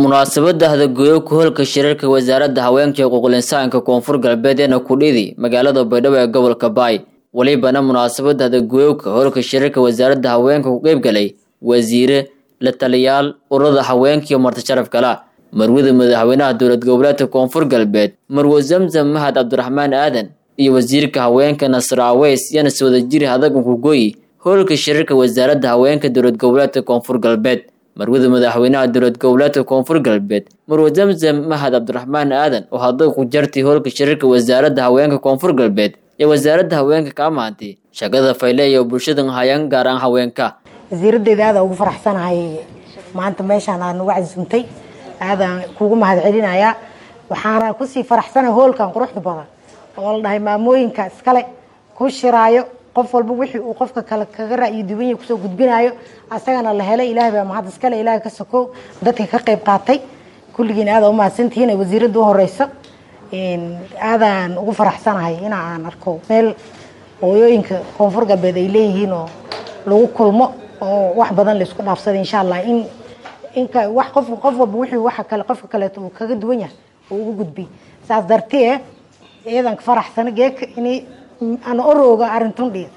munaasabada hadagoyowka hoolka shirarka wasaaradda haweenka iyo xuquuqul-insaanka koonfur galbeed ee nakudhidi magaalada baydhabo ee gobolka baay welibana munaasabada hadagoyowka hoolka shirarka wasaaradda haweenka ku qeybgalay wasiire la taliyaal ururada haweenka iyo marti sharaf kala marwada madaxweynaha dowlad goboleedka koonfur galbeed marwo zamzam mahad cabdiraxmaan aadan iyo wasiirka haweenka nasr aweys yana si wada jiri hadagan kugoyi hoolka shirarka wasaaradda haweenka dowlad goboleedka koonfur galbeed marwada madaxweynaha dowlad goboleedka koonfur galbeed marwo zamzam mahad cabdiraxmaan aadan oo hadda ku jartay hoolka shirarka wasaaradda haweenka koonfur galbeed ee wasaaradda haweenka ka amaantay shaqada fayle iyo bulshadan hayaan gaar aan haweenka wasiiradeeda aada ugu faraxsanahay maanta meeshaan aad nagu casuumtay aadaan kugu mahad celinayaa waxaana kusii faraxsanahay hoolkan quruxda badan oo la dhahay maamooyinka iskale ku shiraayo qof walba wixii uu qofka kale kaga ra'yi duwan yahay kusoo gudbinayo asagana la helay ilaahay baa mahad iskale ilaahay ka sokow dadka ka qayb qaatay kulligiin aada umahadsantihiin ay wasiiradda u horeyso aadaan ugu faraxsanahay in aan arko meel hooyooyinka koonfur galbeed ay leeyihiin oo lagu kulmo oo wax badan laisku dhaafsaday insha allah in inka wax qof qof walba wixii waxa kale qofka kaleeto uu kaga duwan yahay uu ugu gudbiy saas dartee iyadan ka faraxsana geeka inay aan orooga arintun dhiid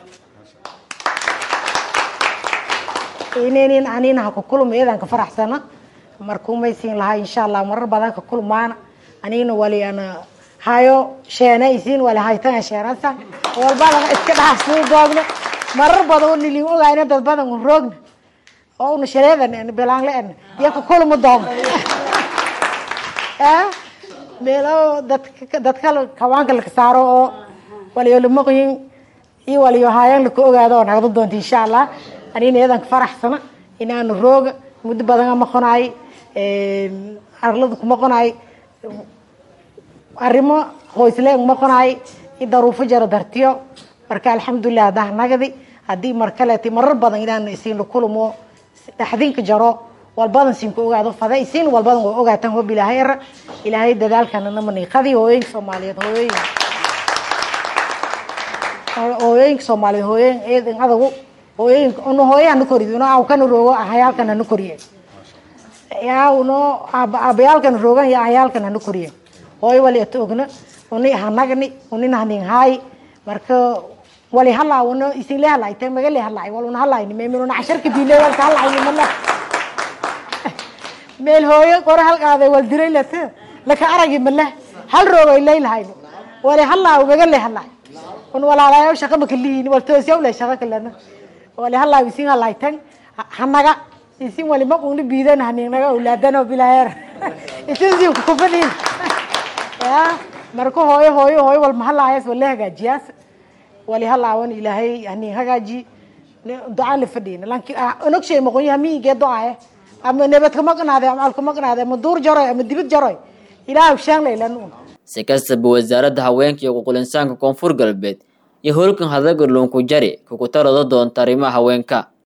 inaynin aninaha ka kulma iyadan ka faraxsana markumaysiin lahaa insha allah marar badan ka kulmaana anigna wali ana hayo sheena isiin wali haytana sheenasa walbadana iska dhaafsuu doogna marar badan oo nilin ogayna dad badan u roogna oo una shareedan bilaan la en iyo ka kulma doogna meelo dadka dadka kawaanka la saaro oo waliyo lamaqyin iyo waliyo haayaan laka ogaado oo nagda doonta insha allah anina iyadan ka faraxsana inaanu rooga muddo badan maqonaay arlada ku maqonaay arrimo qoysle maqonaay i daruufo jaro dartiyo marka alxamdulilah haddaa nagadi haddii mar kaleeti marar badan inaan isiin la kulmo dhaxdinka jaro walbadan siinka ogaado fada isiin walbadan waa ogaataan hob ilaahay era ilaahay dadaalkana namaniiqadii hooyooyinka soomaaliyeed hooyooyin hooyooyinka soomaaliyeed hooyooyin eedan adagu hooyooyinka ono hooyaha na koriyo no awkana roogo ahayaalkana na koriye yaa uno aabayaalkana roogan iyo ahayaalkana na koriye hooyo wali ata ogna uni hanagni unina hanin haay marka wali halaa uno isinle halay te magale halay wal una halayni meeminuna casharka biile walka halayni mala meel hooyo qore halqaaday wal diray lata laka aragi mala hal roogo ilay lahayno wali halaa magale halay un walaalayo shaqa makalihin wal toosyaw le shaqa kalena wali halaa isin halay tan hanaga isin wali maquni biidan haninaga awlaadano bilaheer isin si kufadin ya marka hooyo hooyo hooyo wal mahalaayas wala hagaajiyaas wali halaawan ilaahay hanin hagaaji ducaa la fadhiyna laakiin onog shay maqon yahay miigee ducaaye ama nabad ka maqnaade ama al ka maqnaade ama duur jaroy ama dibid jaroy ilaahay shaan laylan si kastaba wasaaradda haweenka iyo xuquuqul-insaanka koonfur galbeed iyo hoolkan hadaga loonku jari kukutarada doonta arrimaha haweenka